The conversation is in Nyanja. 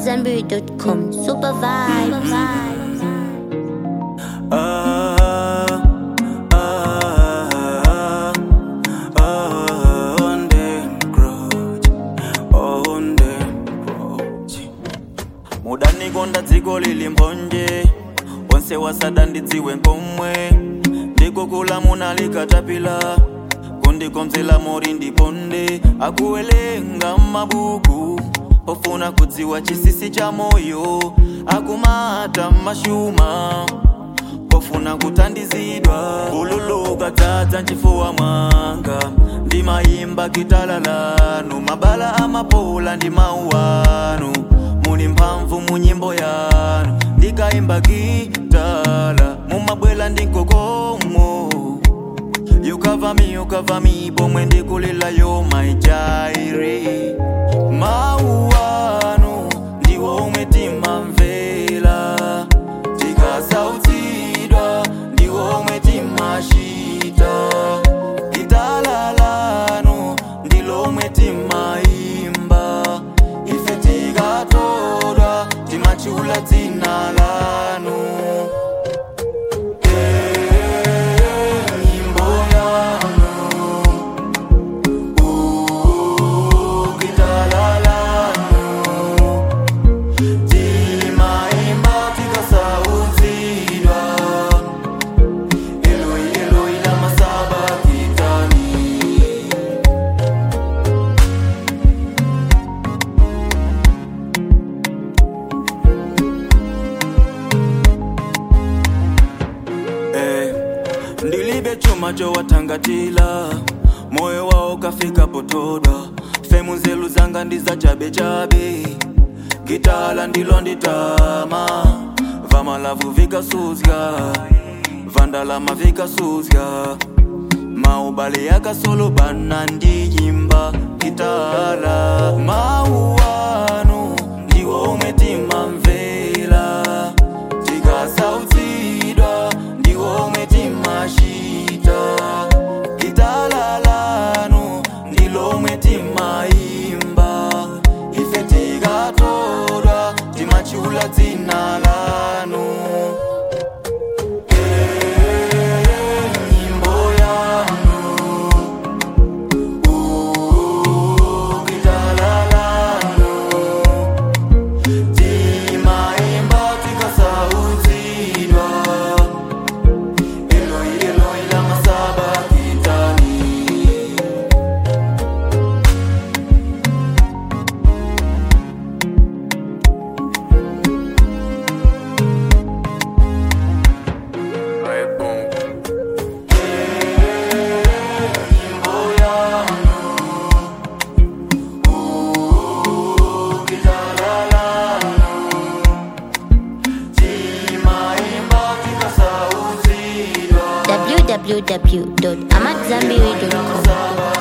AmadZanbury.com. Super vibes. Ah, ah, ah, on them grudge, on them grudge. muda nikonda dziko lili mbonje onse wasada ndidziwe nkomwe ndikukula munalikatapila kundikonzela mori ndiponde akuwelenga mabuku ofuna kudziwa chisisi cha moyo akumata mashuma pofuna kutandizidwa kululuka dzadza nchifuwa mwanga ndimayimba kitalalanu mabala amapola ndi mauwanu muli mphamvu mu nyimbo yanu ndikayimba kitala mumabwela ndi mkokomo You cover me, you cover me, pomwe ndikulila yo my jairi Mauwanu, ndiwo omwe timamvera Tikasautsidwa, ndiwo omwe timashita Kitalalanu, ndilo omwe timayimba Ife tikatodwa, timachula dzina lanu nyimbo yanu ukitalalanu timaimba tikasautsidwa eloi eloi la masaba kitani eh, ndilibe chuma chowatangatila moyo wao kafika potodwa femu nzelu zanga ndiza chabechabe kitala ndilo nditama vamalavu vikasuzya vandalama vikasuzya maubale yakasolo bana ndiyimba kitala mauwanu ndiwo omwe timamvera tikasautsidwa ndiwo omwe timashita kitalalanu ndilo omwe timayimba ife tikatodwa timachula dzina lanu nyimbo yanu ukitalalanu timaimba tikasautsidwa eloi eloi la masaba kitani nyimbo yanu ukitalalanu timaimba tikasautsidwa www.amadzanbury.com. Masaba